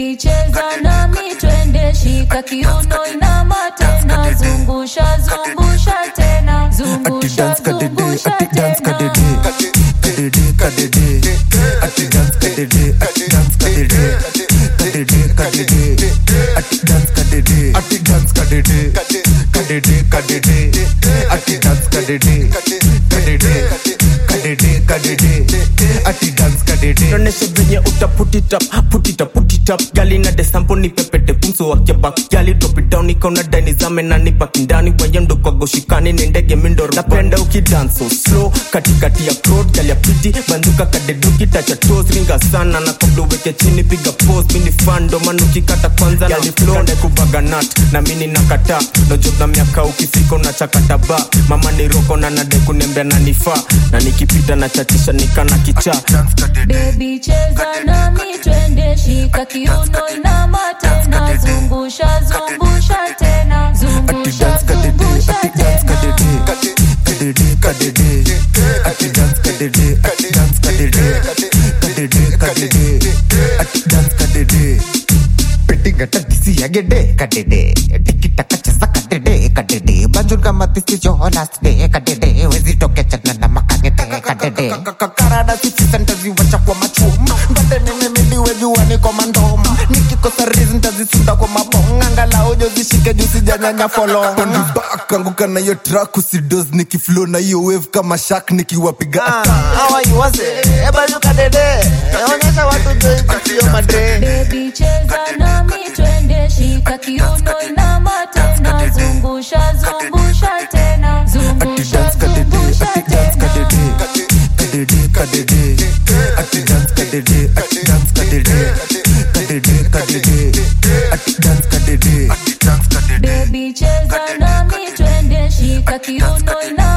Baby cheza nami twende shika kiuno inama tena zungusha zungusha tena Ati zungusha dance kadede, zungusha ati dance tena kadede. Kadede, kadede. Ati dance kadede, ati dance kadede. Kadede, kadede. Ati dance kadede, ati dance kadede. Kadede, kadede. Ati dance kadede. Kadede, kadede, kadede. Ati dance kadede. Noneshe venye uta put it up, put it up, put it up. Gali na desampo ni pepete pumso wake back. Gali drop it down ikaona dani zame na nipa kindani wayendo kwa goshikani ni ndege mindoro. Napenda ukidance so slow katikati ya road gali ya piti banduka kadeduki tacha toes ringa sana na kabla uweke chini piga pose mini fan ndo maana ukikata kwanza gali flow nde kubaga nut na mini nakata no job na miaka ukifika unachakata ba mama ni roko na nade kunembea na nifaa na nikipita na chatisha nikana kichaa Baby cheza nami twende shika kiuno inama tena zungusha zungusha tena Ati zungusha dance kadede, zungusha ati dance tena kadede. Kadede, kadede. Ati dance kadede, ati dance kadede. Kadede, kadede. Ati dance kadede. Pitigata disi agede kadede tikitaka cheza kadede kadede banjurga matisi jo last day kadede wezi toke chana na makangete kadede karada sisi sentazi wacha kwa machum ndate nene midi wejua niko mandom nikikosa rizi ntazisunda kwa mabong angalau jo zishike juu sijanyanya folong Pandi back anguka na hiyo track usidos nikiflow na hiyo wave kama shark nikiwapiga awaiwase ebayu kadede onyesha watu jo ikutio madre Baby cheza nami twende shika kiuno inama tena zungusha zungusha tena Ati zungusha dance kadede, zungusha ati dance tena kadede. Kadede, kadede. Ati dance kadede, ati dance kadede. Kadede, kadede. Ati dance kadede. Baby cheza nami twende shika kiuno inama